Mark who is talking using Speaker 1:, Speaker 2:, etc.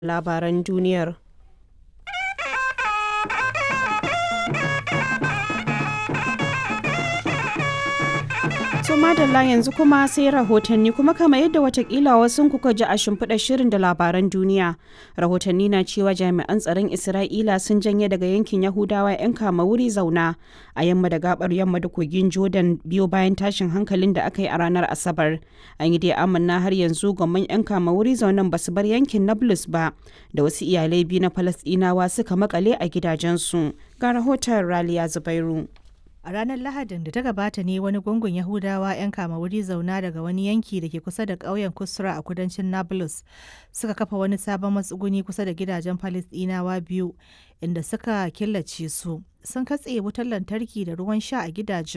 Speaker 1: labaran duniyar. To madalla yanzu kuma sai rahotanni kuma kama yadda watakila wasu kuka ji a shimfiɗar shirin da labaran duniya. Rahotanni na cewa jami'an tsaron Isra'ila sun janye daga yankin Yahudawa 'yan kama wuri zauna a yamma da gabar yamma da kogin Jordan biyo bayan tashin hankalin da aka yi a ranar Asabar. An yi dai amanna har yanzu gwamman 'yan kama wuri zaunan ba su bar yankin Nablus ba da wasu iyalai biyu na Falasɗinawa suka makale a gidajensu. Ga rahoton Raliya Zubairu.
Speaker 2: A ranar Lahadin da ta gabata ne wani gungun Yahudawa 'yan kama wuri zauna daga wani yanki da ke kusa da ƙauyen Kusra a kudancin Nablus suka kafa wani sabon matsuguni kusa da gidajen Falisdinawa biyu inda suka killace su. Sun katse wutar lantarki da ruwan sha a gidajen